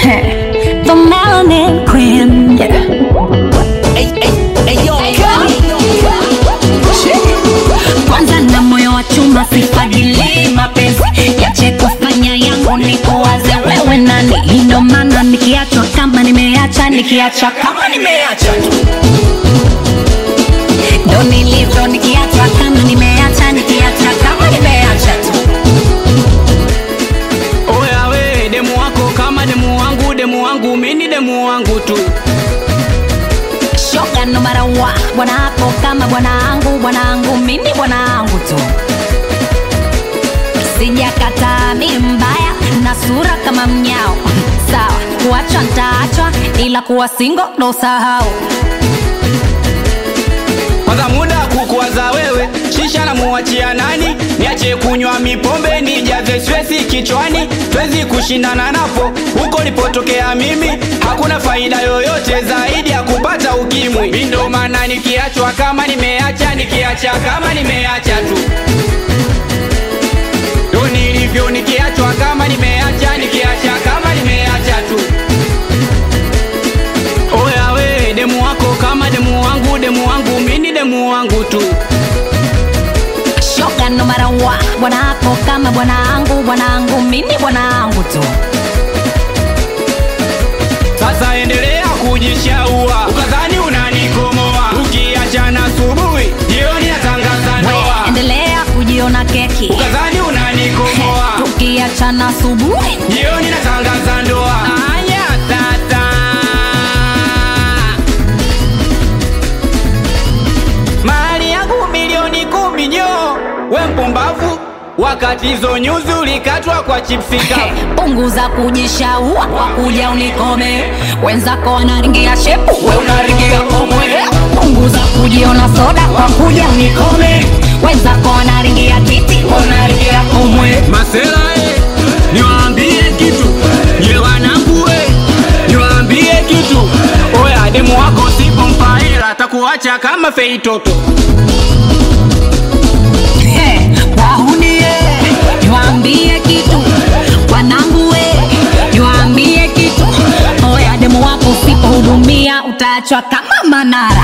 The melanin queen. Yeah. Kwanza na moyo wa chuma sifagili mapenzi yache kufanya yangu ni kuwaze wewe nani ndo maana nikiachwa kama nimeacha nikiacha kama nimeacha tu ndo nilivyo nikiachwa kama nimeacha nikiacha kama nimeacha tu Oya we demu wako kama demu wangu, demu wangu mini demu wangu tu. shoga no matter what bwana wako kama bwanangu bwanangu mimi bwanangu tu sijakataa mi mbaya na sura kama mnyao sawa kuachwa ntaachwa ila kuwa singo ndo sahau Kwanza muda kukuwaza wewe, shisha na muachia nani? Niache kunywa mipombe nijaze stresi kichwani, twezi kushindana napo huko nilipotokea mimi, hakuna faida yoyote zaidi ya kupata ukimwi. Mi ndo maana nikiachwa kama nimeacha, nikiacha kama nimeacha tu ndo nilivyo, nikiachwa kama nimeacha, nikiacha kama nimeacha tu. Oya we demu wako kama demu wangu, demu wangu mini demu wangu tu. shoga no matter what bwana wako kama bwanangu bwanangu mimi bwanangu tu Sasa endelea kujishaua, ukadhani unanikomoa. Ukiachana asubuhi, jioni natangaza ndoa. we endelea kujiona keki Ukadhani unanikomoa, tukiachana asubuhi jioni natangaza ndoa. Aya tata, mali yangu milioni kumi nyo, we mpumbavu, wakati hizo nyuzi ulikatwa kwa chipsi kavu. punguza kujishaua kwa kuja unikome wenzako wanaringia shepu we unaringia komwe punguza kujiona soda kwa kuja unikome wenzako wanaringia titi we unaringia komwe Masela e, niwaambie kitu nye wanangu e, niwaambie kitu oya, demu wako sipompa hela atakuacha kama fei toto. He, wahunie niwaambie kitu wanangu we niwaambie kitu oya demu wako usipohudumia utaachwa kama manara